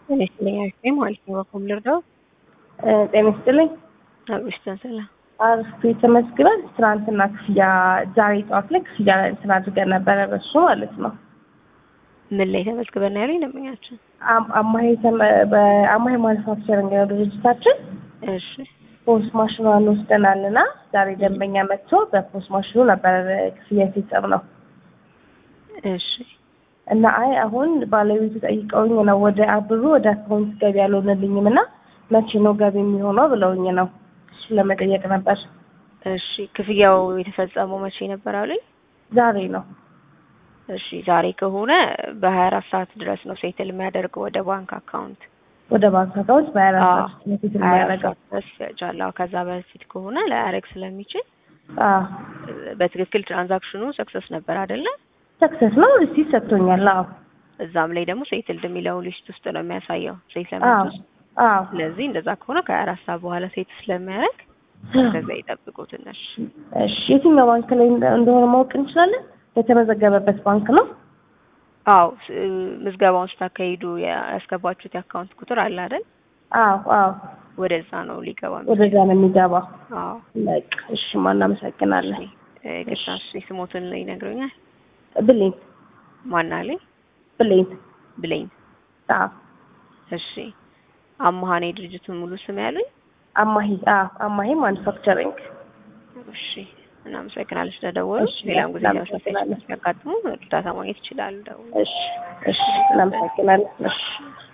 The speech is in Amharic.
ጤና ይስጥልኝ አሪፍ ማለት ነው። በኮም ልርዳው? ጤና ይስጥልኝ። አብሽተን ሰላም አርፌ ተመስግናል። ትናንትና ክፍያ ዛሬ ጠዋት ላይ ክፍያ እንትን አድርገን ነበረ በሱ ማለት ነው። ምን ላይ ተመዝግበን ያሉኝ ደንበኛችን? አም- አማሄ ተመ- በአማሄ ማኑፋክቸሪንግ ነው ድርጅታችን። እሺ ፖስት ማሽኗን ወስደናል እና ዛሬ ደንበኛ መጥቶ በፖስት ማሽኑ ነበረ ክፍያ የፈጸም ነው እሺ እና አይ አሁን ባለቤቱ ጠይቀውኝ ነው ወደ ብሩ ወደ አካውንት ገቢ አልሆነልኝም እና መቼ ነው ገቢ የሚሆነው ብለውኝ ነው እሱን ለመጠየቅ ነበር። እሺ ክፍያው የተፈጸመው መቼ ነበር አሉኝ? ዛሬ ነው እሺ ዛሬ ከሆነ በሀያ አራት ሰዓት ድረስ ነው ሴትል የሚያደርገው ወደ ባንክ አካውንት ወደ ባንክ አካውንት በሀያ አራት አዎ፣ ሰዓት ውስጥ ነው ፊት ሀያ አራት የሚያደርገው። ሰዓት ድረስ ይፈጃል። አዎ፣ ከዛ በፊት ከሆነ ላያደርግ ስለሚችል አዎ በትክክል ትራንዛክሽኑ ሰክሰስ ነበር አይደለ? ሰክሰስ ነው ሪሲት ሰጥቶኛል። አዎ እዛም ላይ ደግሞ ሴትልድ የሚለው ሊስት ውስጥ ነው የሚያሳየው አዎ ሴትልመንት ውስጥ። አዎ ስለዚህ እንደዛ ከሆነ ከሀያ አራት ሰዓት በኋላ ሴት ስለሚያደርግ ከዛ ይጠብቁ ትንሽ። እሺ የትኛው ባንክ ላይ እንደ- እንደሆነ ማወቅ እንችላለን? የተመዘገበበት ባንክ ነው? አዎ ስ- ምዝገባውን ስታካሂዱ ያ- ያስገባችሁት የአካውንት ቁጥር አለ አይደል? አዎ አዎ ወደዛ ነው ሊገባ የሚችለው። ወደዛ ነው የሚገባው። አዎ በቃ እሺ ማ እናመሰግናለን። እ፣ ግታ እሺ፣ ስሞትን ይነግሩኛል? ብሌን ማን አለኝ? ብሌን ብሌን። አዎ እሺ አማሃኔ ድርጅቱን ሙሉ ስም ያሉኝ? አማሂ አዎ አማሂ ማኑፋክቸሪንግ እሺ እናመሰግናለች ስለደወሉ። እሺ፣ ሌላም ጊዜ ተመሳሳይ እናመሰግናለን። ሲያጋጥሙ እርዳታ ማግኘት ይችላሉ። ደውሉ። እሺ እሺ እናመሰግናለን። እሺ